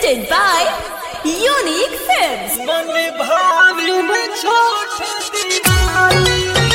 presented by Unique Films. मन भावी में छोट दीवानी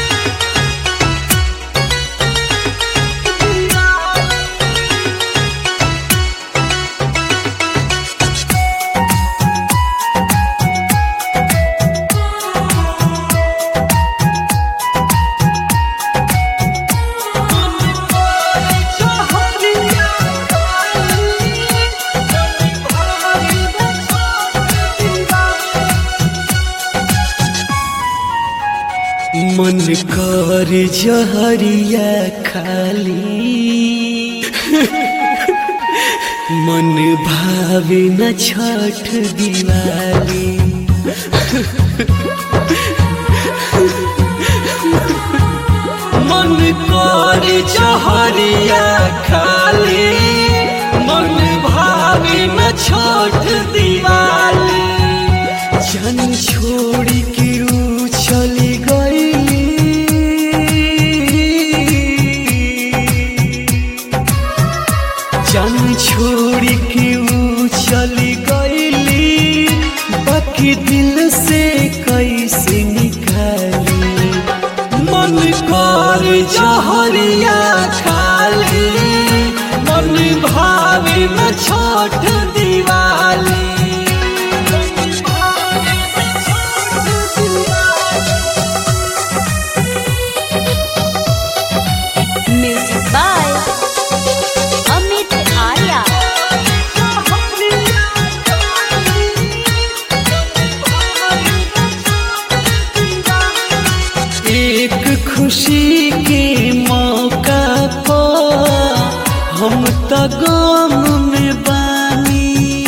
मन कर जहरिया खाली मन भावे न छठ दिवाली मन कर जहरिया खाली मन भावे न छठ दिवाली जन छोड़ी के रू चली गई जन छोड़ी के ऊ चली गईली बाकी दिल से कैसे निकाली मन कर जहरिया खाली मन भावे में छोट Diwali Music by Amit Arya. एक खुशी के मौका पर हम त गम में बानी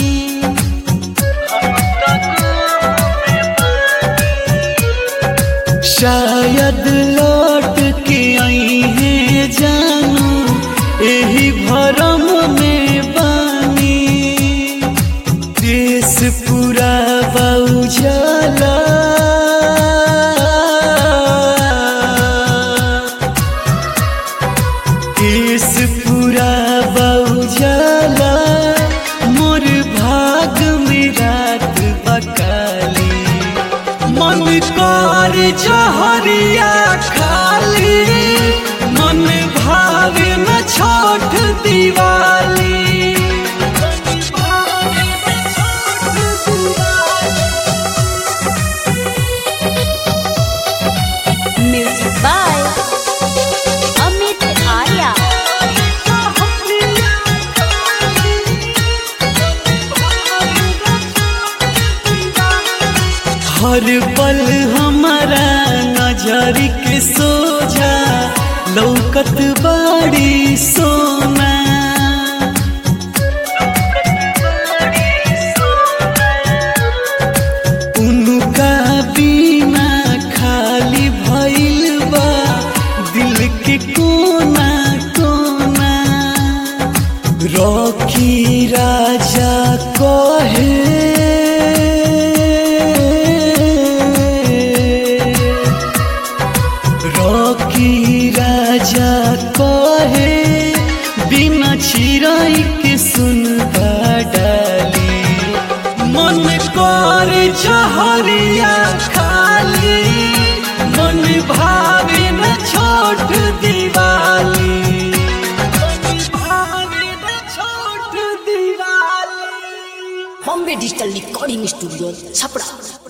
शायद लौट के आई है जानू यही भरम में बानी देश पूरा बाउजाला देश पूरा बाउजाला मोर भाग में रात बकाली मन कर जहरिया खाली मन भावे न छोट Diwali Music by Amit Arya. हर पल हमारा नजर के सोझा लौकत बाड़ी सोना उनका बिना खाली भइल बा दिल के कोना कोना रॉकी राजा कहे रॉकी राजा कहे बिना चिराई के सुन डाली मन कर जहरिया खाली मन भावे न छोट दिवाली मन भावे न छोट Diwali Bombay digital recording studio Chhapra